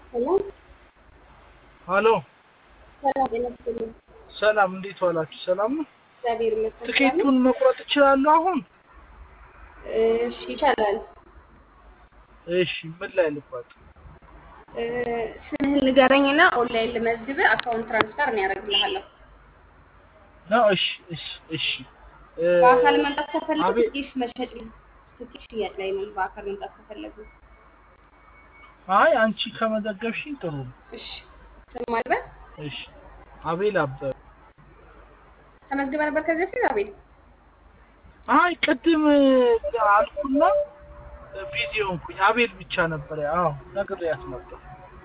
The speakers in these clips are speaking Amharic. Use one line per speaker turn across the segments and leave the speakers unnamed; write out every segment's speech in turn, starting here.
ሄሎ
ሀሎ
ሰላም ጤና ይስጥልኝ።
ሰላም፣ እንዴት ዋላችሁ? ሰላም ነው።
እግዚአብሔር ይመስገን።
ትኬቱን መቁረጥ እችላለሁ አሁን?
እሺ ይቻላል።
እሺ፣ ምን ላይ ልቋጥ?
እ፣ ስምህን ንገረኝና ኦንላይን ልመዝግብ፣ አካውንት ትራንስፈር እኔ ያደርግልሃለሁ።
ነው። እሺ፣ እሺ፣ እሺ። እ፣
በአካል መምጣት ከፈለጉ
አቤት።
ትኬት መሸጥ ትኬት ሽያጭ ላይ ነው። በአካል መምጣት ከፈለጉ
አይ አንቺ ከመዘገብሽኝ ጥሩ ነው።
እሺ። ስም አልበል
እሺ። አቤል አበበ።
ተመዝግበ ነበር ከዚህ በፊት አቤል?
አይ ቅድም አልኩና ቢዚ ሆንኩኝ። አቤል ብቻ ነበር። አዎ ነግሬያት ነበር።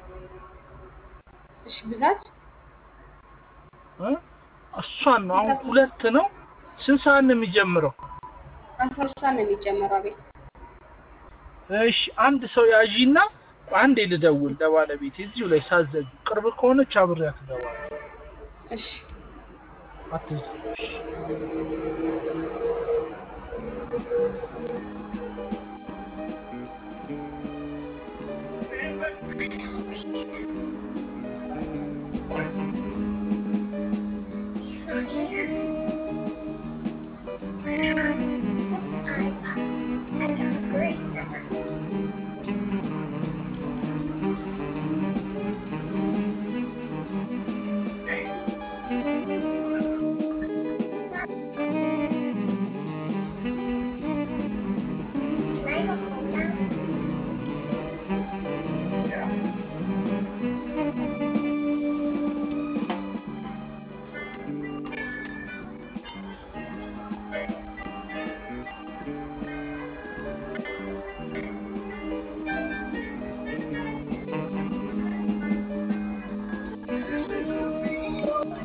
እሺ። ብዛት
እ? እሷን ነው። አሁን ሁለት ነው። ስንት ሰዓት ነው የሚጀምረው?
አስራ ሁለት ሰዓት ነው የሚጀመረው አቤል።
እሺ አንድ ሰው ያዢና አንዴ ልደውል ለባለቤት እዚሁ ላይ ሳዘግ ቅርብ ከሆነች አብሬያት እደውላለሁ።
እሺ።
አትዝጊ። እሺ።